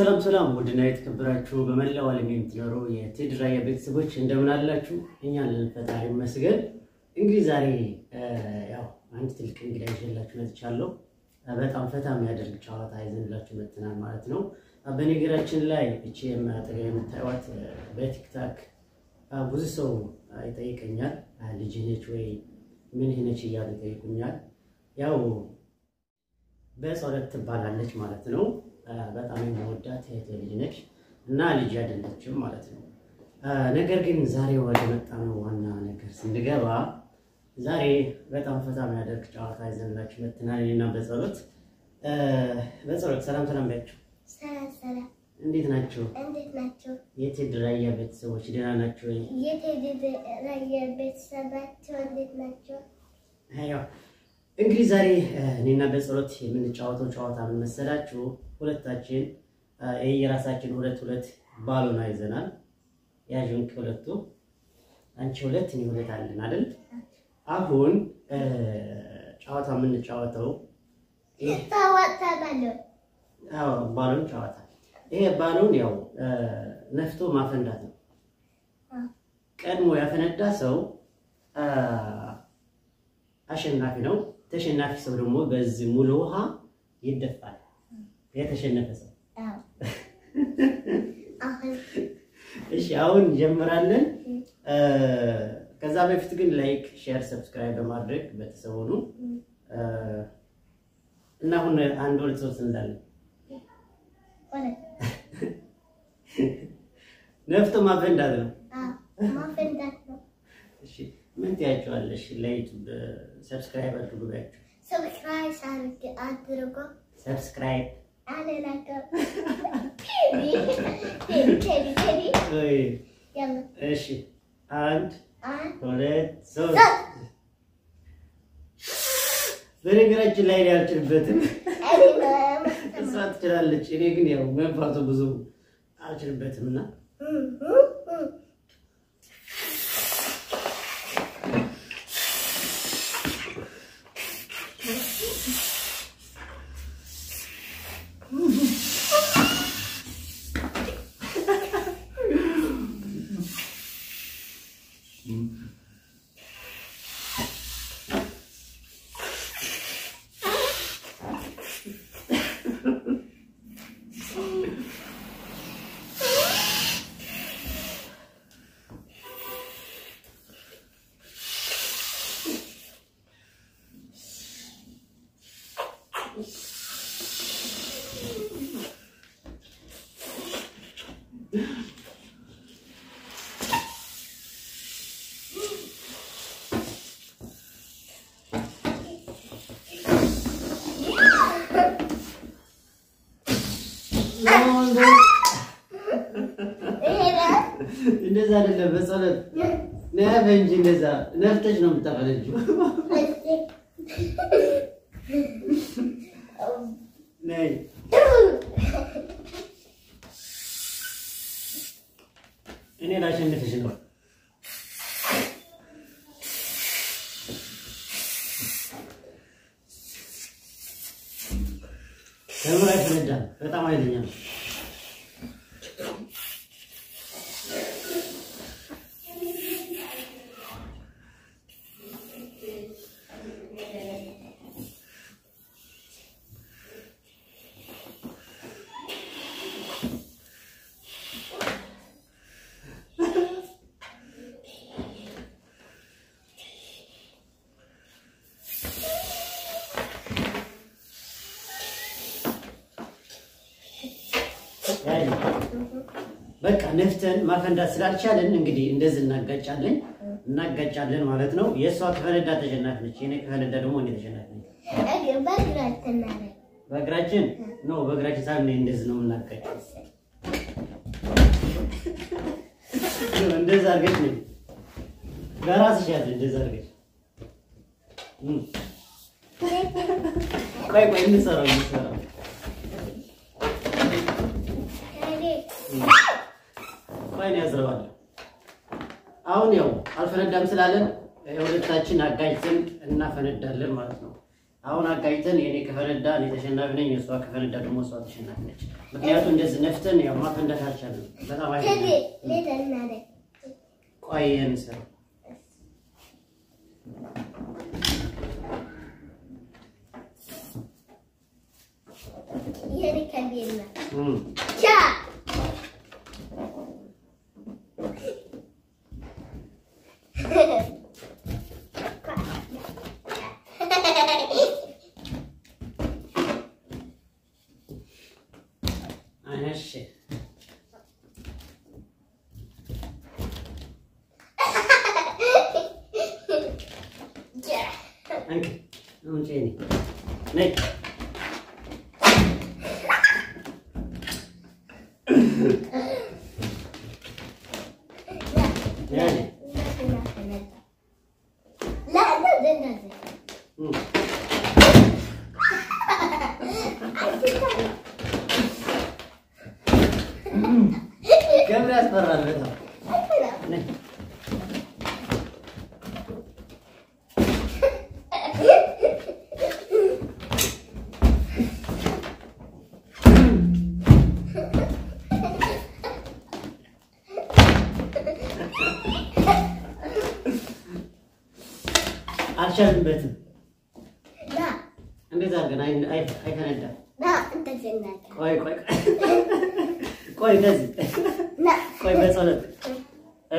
ሰላም ሰላም፣ ውድና የተከበራችሁ በመላው ዓለም የምትኖሩ የቴዲ ራያ ቤተሰቦች እንደምን አላችሁ? እኛ አለን ፈጣሪ ይመስገን። እንግዲህ ዛሬ ያው አንድ ትልቅ እንግዳ ይዤላችሁ መጥቻለሁ። በጣም ፈታ የሚያደርግ ጨዋታ ይዘንላችሁ መጥተናል ማለት ነው። በነገራችን ላይ እቺ የማጠገብ የምታዩት በቲክታክ ብዙ ሰው ይጠይቀኛል፣ ልጅ ነች ወይ ምን ነች እያሉ ይጠይቁኛል። ያው በጸሎት ትባላለች ማለት ነው። በጣም የመወዳት እህቴ ልጅ ነች እና ልጅ አይደለችም ማለት ነው። ነገር ግን ዛሬ ወደ መጣነው ዋና ነገር ስንገባ ዛሬ በጣም ፈታ የሚያደርግ ጨዋታ ይዘንላችሁ መጥተናል። እኔና በጸሎት በጸሎት ሰላም ሰላም ቢያቸው ሰላም ሰላም፣ እንዴት ናቸው? እንዴት ናቸው? የቴዲ ራያ ቤተሰቦች ደህና ናቸው ወይ? የቴዲ ራያ ቤተሰባቸው እንዴት ናቸው? ያው እንግዲህ ዛሬ እኔና በጸሎት የምንጫወተው ጨዋታ ምን መሰላችሁ? ሁለታችን የየራሳችን ሁለት ሁለት ባሎና ይዘናል። ያዥን ሁለቱ አንቺ ሁለት እኔ ሁለት አለን አይደል? አሁን ጨዋታ የምንጫወተው ታዋጣባለሁ። አዎ ባሎን ጨዋታ። ይሄ ባሎን ያው ነፍቶ ማፈንዳት ነው። ቀድሞ ያፈነዳ ሰው አሸናፊ ነው። ተሸናፊ ሰው ደግሞ በዚህ ሙሉ ውሃ ይደፋል። የተሸነፈ ሰው አሁን እሺ፣ አሁን እንጀምራለን። ከዛ በፊት ግን ላይክ፣ ሼር፣ ሰብስክራይብ በማድረግ ቤተሰብ ሁኑ እና አሁን አንድ ሁለት ሶስት እንላለን። ሆነ ነፍቶ ማፈንዳት ነው። ማፈንዳት ነው። እሺ፣ ምን ትያቸዋለሽ? ለዩቱብ ሰብስክራይብ አድርጉ ብያቸው። ሰብስክራይብ አድርግ አድርጎ ሰብስክራይብ አለላቸው። ቴዲ ቴዲ ቴዲ ቴዲ ወይ ያለ እሺ፣ አንድ አንድ ሁለት ሶስት። ሶስት በነገራችን ላይ እኔ አልችልበትም፣ እኔ ነው እሷ ትችላለች። እኔ ግን ያው መንፋቱ ብዙ አልችልበትም እና እንደዛ አይደለም። በጸሎት ነፍ እንጂ እንደዛ ነፍተሽ ነው የምታፈለችው። ነይ እኔ ላሸንፍሽ ነው። ተምራ ይፈነዳል። በጣም ኃይለኛ ነው። በቃ ነፍተን ማፈንዳት ስላልቻለን እንግዲህ እንደዚህ እናጋጫለን እናጋጫለን ማለት ነው። የእሷ ከፈነዳ ተሸናፊ ነች፣ የኔ ከፈነዳ ደግሞ እኔ ተሸናፊ ነች። በእግራችን እናደርግ በእግራችን ነው በእግራችን ሳይሆን እንደዚህ ነው የምናጋጨው። እንደዛ አድርገሽ ነው በራስሽ ያለ እንደዛ አድርገሽ እም። ቆይ ቆይ እንሰራው እንሰራው ቆይ ነው ያዝረዋለሁ። አሁን ያው አልፈነዳም ስላለን የሁለታችን አጋጭተን እናፈነዳለን ማለት ነው። አሁን አጋጭተን የኔ ከፈነዳ እኔ ተሸናፊ ነኝ፣ የእሷ ከፈነዳ ደግሞ እሷ ተሸናፊ ነች። ምክንያቱም እንደዚህ ነፍተን ያው ማፈንዳት አልቻልንም። በጣም አይ ቴዲ ሌላ እናደርግ ቆይ ይሄን ስራ ይሄን ከቤና እም ቻ እሺ አንቺ አሁን ቼኒ ነይ ያኔ لا لا لا لا እም ገብሬ ያስፈራል በጣም ነይ አልቻልንበትም። لا እንዴት አድርገን አይ- አይ- አይፈነዳም? لا انت زناك ቆይ ቆይ ቆይ ቆይ እንደዚህ لا ቆይ በጸሎት እ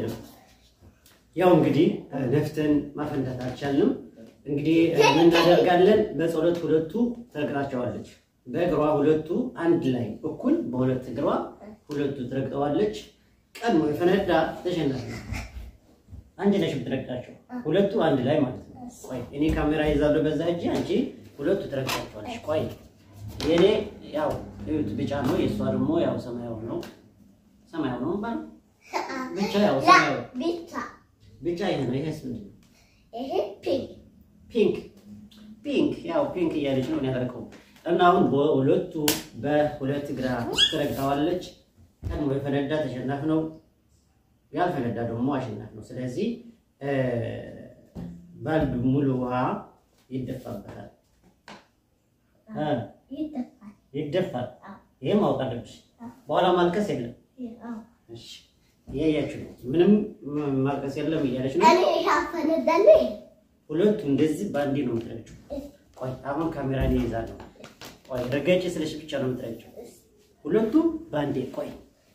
ያው እንግዲህ እ ነፍተን ማፈንዳት አልቻልንም። እንግዲህ እ ምን እናደርጋለን? በጸሎት ሁለቱ ትረግጣቸዋለች። በእግሯ ሁለቱ አንድ ላይ እኩል በሁለት እግሯ ሁለቱ ትረግጠዋለች። ቀድሞ የፈነዳ ተሸናፊ ነው። አንቺ ነሽ የምትረግጣቸው ሁለቱ አንድ ላይ ማለት ነው። ቆይ እኔ ካሜራ ይዛለሁ በዛ እጅ፣ አንቺ ሁለቱ ትረግጣቸዋለች። ቆይ የኔ ያው እዩት ቢጫ ነው፣ የእሷ ደግሞ ያው ሰማያዊ ነው። ሰማያዊ ነው ባል ብቻ ያው ሰማያዊ لا بيتا ብቻ ይሄ ነው። ይሄስ ምንድን ነው? ايه بينك ፒንክ ፒንክ ያው ፒንክ እያለች ነው ያደረገው እና አሁን በሁለቱ በሁለት ግራ ትረግጠዋለች። ቀድሞ የፈነዳ ተሸናፊ ነው፣ ያልፈነዳ ደግሞ አሸናፊ ነው። ስለዚህ እ ባልዱ ሙሉ ውሃ ይደፋበታል እ يدفع ይደፋል። አዎ። ይሄ ማወቅ አለብሽ። አዎ። በኋላ ማልቀስ የለም። اه እሺ እያያችሁ ነው። ምንም ም- ማልቀስ የለም እያለች ነው። انا ايش عارفه ندلي ሁለቱ እንደዚህ በአንዴ ነው የምትረግጭው። ቆይ አሁን ካሜራ እኔ ይዛለሁ። ቆይ ረገጭ ስለሽ ብቻ ነው የምትረግጭው። ሁለቱ በአንዴ ቆይ።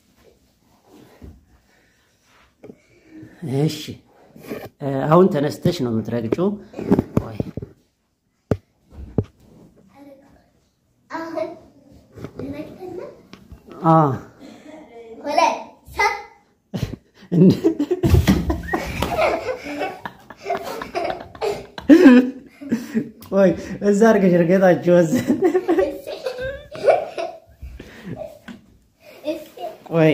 እሺ እ አሁን ተነስተሽ ነው የምትረግጭው። ቆይ اخذ ركبنا አ ولا سب ቆይ እዛ አድርገሽ እርገጣቸው እዛ ቆይ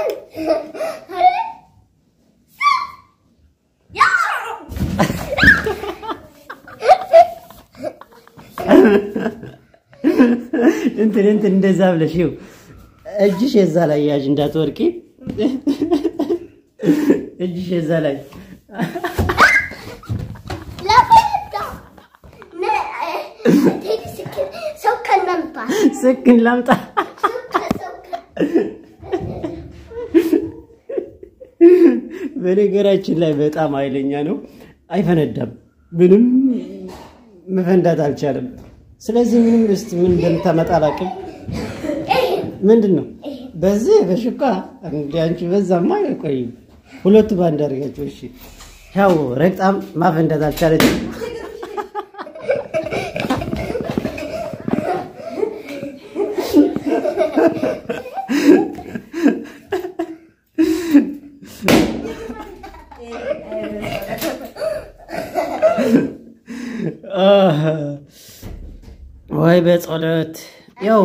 እንትን እንትን እንደዛ ብለሽ ይኸው እጅሽ የዛ ላይ ያዥ እንዳትወርቂ። እጅሽ የዛ ላይ لا بيتا تيجي سكر سكر نمطع ስክን ላምጣ። سكر سكر በነገራችን ላይ በጣም ኃይለኛ ነው፣ አይፈነዳም። ምንም መፈንዳት አልቻለም። ስለዚህ ምንም እስቲ ምን እንደምታመጣ አላውቅም። ايه ምንድን ነው በዚህ በሽኳ እንደ አንቺ በዛማ አይቆይም። ሁለቱ ባንድ አድርጋቸው። እሺ ያው ረግጣም ማፈንዳት አልቻለችም። አህ፣ ወይ በጸሎት ያው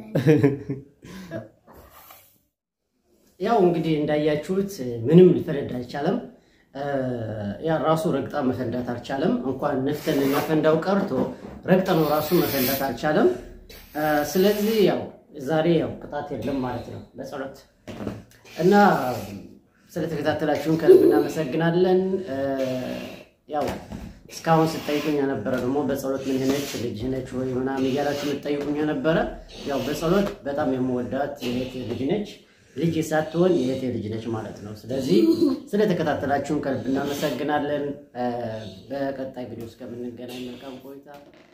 ያው እንግዲህ እንዳያችሁት ምንም ሊፈነዳ አልቻለም። ያ ራሱ ረግጣ መፈንዳት አልቻለም። እንኳን ነፍተን እናፈንዳው ቀርቶ ረግጠነው ራሱ መፈንዳት አልቻለም። ስለዚህ ያው ዛሬ ያው ቅጣት የለም ማለት ነው በጸሎት እና ስለተከታተላችሁን ከልብ እናመሰግናለን። ያው እስካሁን ስጠይቁኝ የነበረ ደግሞ በጸሎት ምን ነች ልጅ ነች ወይ ምናምን እያላችሁ የምትጠይቁኝ የነበረ ያው በጸሎት በጣም የምወዳት የእህቴ ልጅ ነች። ልጅ ሳትሆን የእህቴ ልጅ ነች ማለት ነው። ስለዚህ ስለተከታተላችሁን ከልብ እናመሰግናለን። በቀጣይ ቪዲዮ እስከምንገናኝ መልካም ቆይታ